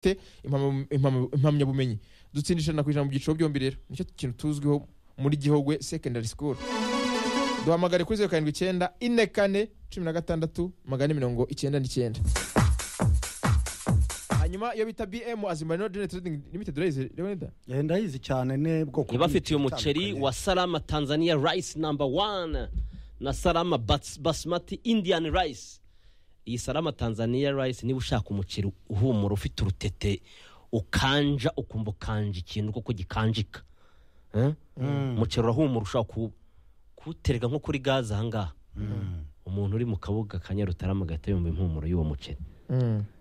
dufite impamyabumenyi dutsinda ijana ku ijana mu byiciro byombi rero nicyo kintu tuzwiho muri gihugu secondary school duhamagare kuri zeru karindwi icyenda ine kane cumi na gatandatu magana mirongo icyenda n'icyenda hanyuma iyo bita bm azimba no general trading limited urayizi leonida Eh, ndayizi cyane ni bwoko ntibafitiye bw'imiti umuceri itandukanye. wa salama tanzania rice number one na salama bas- basmati indian rice iyi salama tanzania rice niba ushaka umuceri uhumura ufite urutete ukanja ukumva ukanja ikintu kuko gikanjika Eh? umuceri urahumura ushobora kuwu- kuwutereka nko kuri gaze ahangaha umuntu uri mu kabuga ka nyarutarama agahita yumva impumuro y'uwo muceri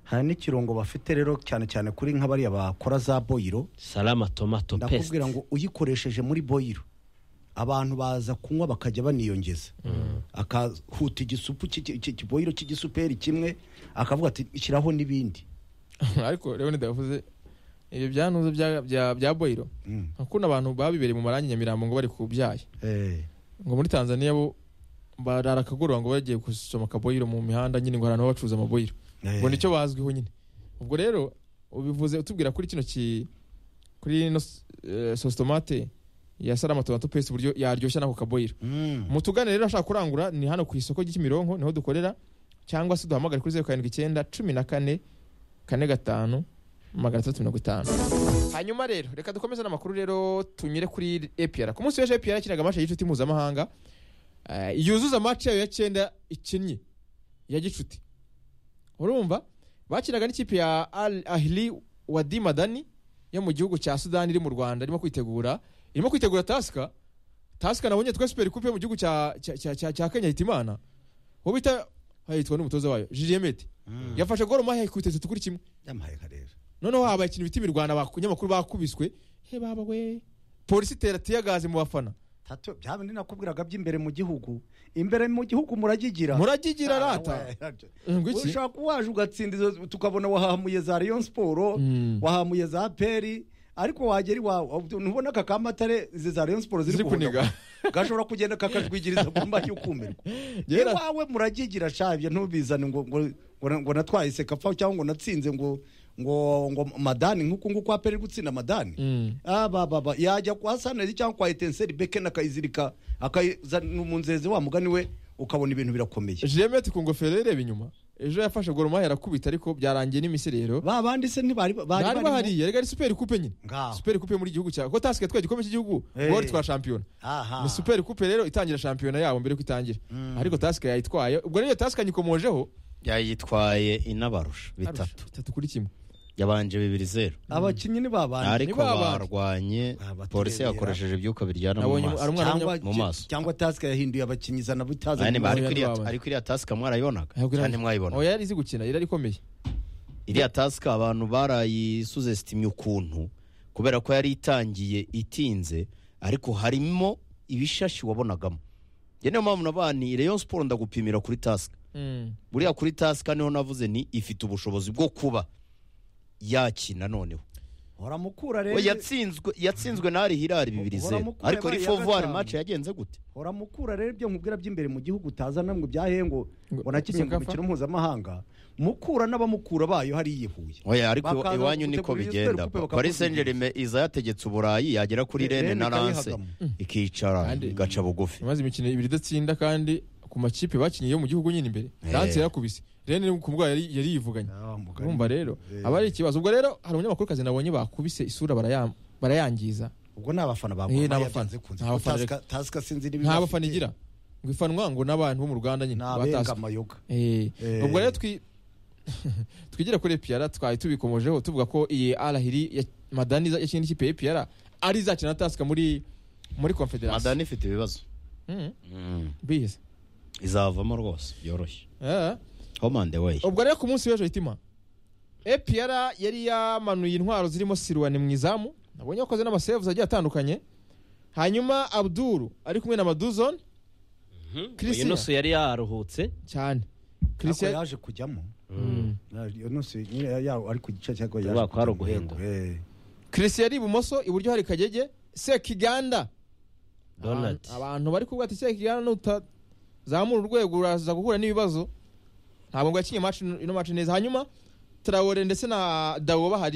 hari n'ikirungo bafite rero cyane cyane kuri nka bariya bakora za boyiro salama tomato paste ndakubwira ngo uyikoresheje muri boyiro abantu baza kunywa bakajya baniyongeza akahuta igisupu cy'iki- cy'iki- ikiboyiro cy'igisuperi kimwe akavuga ati shyiraho n'ibindi ariko leonida yavuze ibyo byanuze bya- bya- bya boyiro Mm. akunda abantu babibereye mu marangi nyamirambo ngo bari kubyaye Eh, ngo muri tanzania bo barara akagoroba ngo bagiye gusoma akaboyiro mu mihanda nyine ngo hari ahantu baba bacuruza amaboyiro eh. ngo nicyo bazwiho nyine ubwo rero ubivuze utubwira kuri kino ki kuri ino eh, sositomate ya salama tomato paste uburyo yaryoshya n'ako kaboyiro Mm. mutugane rero ashaka kurangura ni hano ku isoko ry'imironko niho dukorera cyangwa se duhamagare kuri zeru karindwi icyenda cumi na kane kane gatanu magana atandatu mirongo itanu hanyuma rero reka dukomeze n'amakuru rero tunyure kuri epr ku munsi w'ejo epr yakinaga amasha y'inshuti mpuzamahanga eh, yuzuza amaci yayo ya cyenda ikinnye ya gicuti urumva bakinaga n'ikipe ya al ahili wadi madani yo mu gihugu cya sudani iri mu rwanda irimo kwitegura irimo kwitegura tasika tasika nabonye twa super coupe yo mu gihugu cya cya- cya cya- cya Kenya Hitimana uwo bita hayitwa n'umutoza wayo Julien Mete Mm. yafashe gol mahe ku itatu kuri kimwe Yamuhaye akarere. noneho habaye ikintu bita imirwana abanyamakuru bakubiswe he baba we polisi itera tiyagaze mu bafana Tato, bya bindi nakubwiraga by'imbere mu gihugu imbere mu gihugu muragigira muragigira Ah, rata we. ngo iki ushaka waje ugatsinda izo tukabona wahamuye za Rayon Sport Mm. wahamuye za peri ariko wagera iwawe ntubona aka kamatare izi za Rayon Sport ziri Ziri kuniga. kuvuga. gashobora kugenda kakajwigiriza ku mbaho y'ukumirwa Yera. iwawe muragigira shabye ntubizane ngo ngo ngo- ngo natwahise kapfa cyangwa ngo natsinze ngo ngo ngo madani nk'uku nguku aperi gutsinda madani Mm. Ah, ba, ba, ba. yajya kwa sanezi cyangwa kwa etenseri beken akayizirika akayizana mu nzeze wa mugani we ukabona ibintu birakomeye Julien Mete ku ngofero yareba inyuma ejo yafashe gol mahe arakubita ariko byarangiye n'imisirero ba bandi se ntibari bari barimo? bahari yari ari super coupe nyine Ngaho. super coupe yo muri gihugu cya ko tasika yatwaye igikombe cy'igihugu Eh. gol twa shampiyona aha ni super coupe rero itangira shampiyona yabo mbere yuko itangira ariko tasika yayitwaye ubwo rero iyo tasika nyikomojeho yayitwaye inabarusha bitatu bitatu kuri kimwe yabanje bibiri zeru abakinnyi ni ba bandi ariko babanje. barwanye Ah, baturebera. polisi yakoresheje ibyuka biryana mu Nabonye ari maso umwana cyangwa mu maso. cyangwa tasika yahinduye abakinnyi izana butazi Aya ni- Nabonye ariko ari iriya- babanje. ariko iriya tasika mwarayibonaga Ahubwo cyane iriya- mwayibona oya yari izi gukina yari ikomeye iriya tasika abantu barayisuzesitimye ukuntu kubera ko yari itangiye itinze ariko harimo ibishashi wabonagamo iyo niyo mpamvu nabani reyo siporo ndagupimira kuri tasika buriya kuri tasika niho navuze ni ifite ubushobozi bwo kuba yakina noneho horamukura rero we yatsinzwe yatsinzwe n'ari hirari bibiri zeru Horamukure ariko yabaye ari iya fovuwari gatanu. mace yagenze gute horamukura rero ibyo nkubwira by'imbere mu gihugu utazana ngo byahe ngo Ngo- ngo nakinnye mu Sekafa? mikino mpuzamahanga mukura n'abamukura bayo hariya i Huye oya ariko Bakaza iwanyu niko gutegura iyo bigenda Super Coupe paris saint germain iza yategetse uburayi yagera kuri Re- rene Rennes na lance ikayihagamo. ikicara Kandi- igaca bugufi maze imikino ibiri idatsinda kandi ku makipe bakinnye yo mu gihugu nyine imbere Eh. ranse yarakubise rero ni ku bwa yari yari yivuganye Ah, mugani. urumva rero aba ari ikibazo ubwo rero hari umunyamakuru kazi nabonye bakubise isura baraya- barayangiza ubwo ni abafana ba Eh, Gor ni Mahia abafana. byanze kunze. Ni abafana Tasika- tasika sinzi niba nta ibafite. bafana igira ngo ifanwa ngo n'abantu bo mu ruganda nyine ni bataswe. abenga amayoga Eh, Eh. ubwo rero twi twigira kuri epr twari tubikomojeho tuvuga ko iyi arahiri ya madani za- yakina n'ikipe ya epr ari izakina na tasika muri muri confederation madani ifite ibibazo Mm, Mm. bize izavamo rwose byoroshye Eh, home and away ubwo rero ku munsi w'ejo hitima epr yari yamanuye intwaro zirimo siruwani mu izamu nabonye yakoze n'amasevuzi agiye atandukanye hanyuma abduru ari kumwe na maduzon Christian. yenusu yari yaruhutse cyane ariko christian yaje kujyamo Mm. iyo nose nyine ya- ya- ari ku gice cyako yaje Kubera ko hari kujyamo. uguhendwa. Eh. christian ari ibumoso iburyo hari kagege sekiganda donald Abantu- abantu bari kuvuga ati sekigana nutazamura urwego uraza guhura n'ibibazo ntabwo ngo yakinye match ino match neza hanyuma tarawore ndetse na dawo bahari